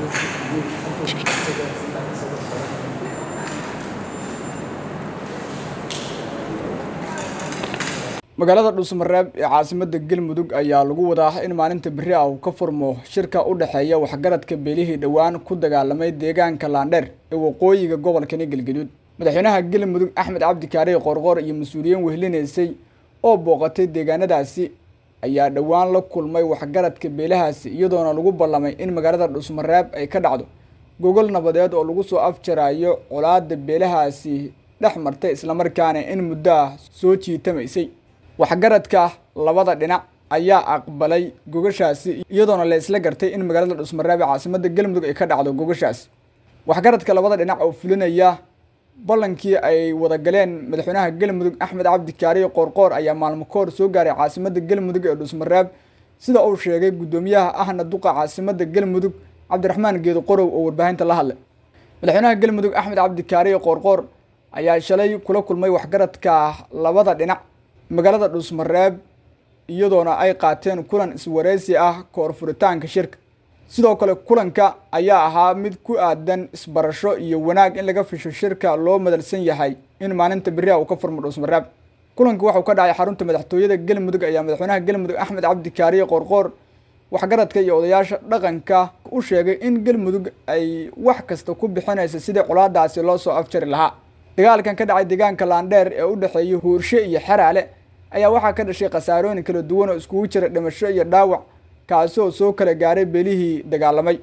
magaalada dhuusmareeb ee caasimada galmudug ayaa lagu wadaa in maalinta beri ah uu ka furmo shirka u dhexeeya waxgaradka beelihii dhowaan ku dagaalamay deegaanka laandheer ee waqooyiga gobolkani galgaduud madaxweynaha galmudug axmed cabdi kaariye qorqor iyo mas-uuliyiin wehlinaysay oo booqatay deegaanadaasi ayaa dhowaan la kulmay waxgaradka beelahaasi iyadoona lagu ballamay in magaalada dhuusmareeb ay ka dhacdo gogol nabadeed oo lagu soo afjarayo colaada beelahaasi dhex martay islamarkaana in muddo ah soo jiitamaysay waxgaradka labada dhinac ayaa aqbalay gogashaasi iyadoona la isla gartay in magaalada dhuusmareeb ee caasimada galmudug ay ka dhacdo gogashaasi waxgaradka labada dhinac oo fulinaya ballankii ay wada galeen madaxweynaha galmudug axmed cabdi kaariye qoorqoor ayaa maalmo ka hor soo gaaray caasimada galmudug ee dhuusmareeb sida uu sheegay guddoomiyaha ahna duqa caasimada galmudug cabdiraxmaan geedo qorow oo warbaahinta la hadlay madaxweynaha galmudug axmed cabdi kaariye qoorqoor ayaa shalay kula kulmay waxgaradka labada dhinac magaalada dhuusmareeb iyadoona ay qaateen kulan iswareysi ah koor furitaanka shirka sidoo kale kulanka ayaa ahaa mid ku aadan isbarasho iyo wanaag in laga fisho shirka loo madalsan yahay in maalinta beriha uu ka furmo dhuusmareeb kulanka waxuu ka dhacay xarunta madaxtooyada galmudug ayaa madaxweynaha galmudug axmed cabdi kaariye qoorqoor waxgaradka iyo odayaasha dhaqanka u sheegay in galmudug ay wax kasta ku bixinaysa sidii colaadaasi loo soo afjari lahaa dagaalkan ka dhacay deegaanka laandheer ee u dhexeeya huurshe iyo xeraale ayaa waxaa ka dhashay khasaarooyin kala duwan oo iskugu jira dhimasho iyo dhaawac kaasi oo soo kala gaaray beelihii dagaalamay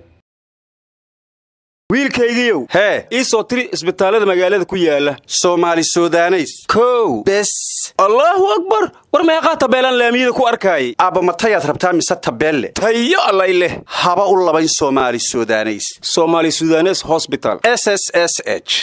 wiilkaygiiow hee ii soo tiri isbitaallada magaalada ku yaala soomaali sudaneys kow bes allaahu akbar war meeqaa tabeelaan laamiyada ku arkaayay aabba matayaad rabtaa mise tabeelle tayo allay leh haba u labayn soomaali sudaneys somaali sudanes hosbital s s s h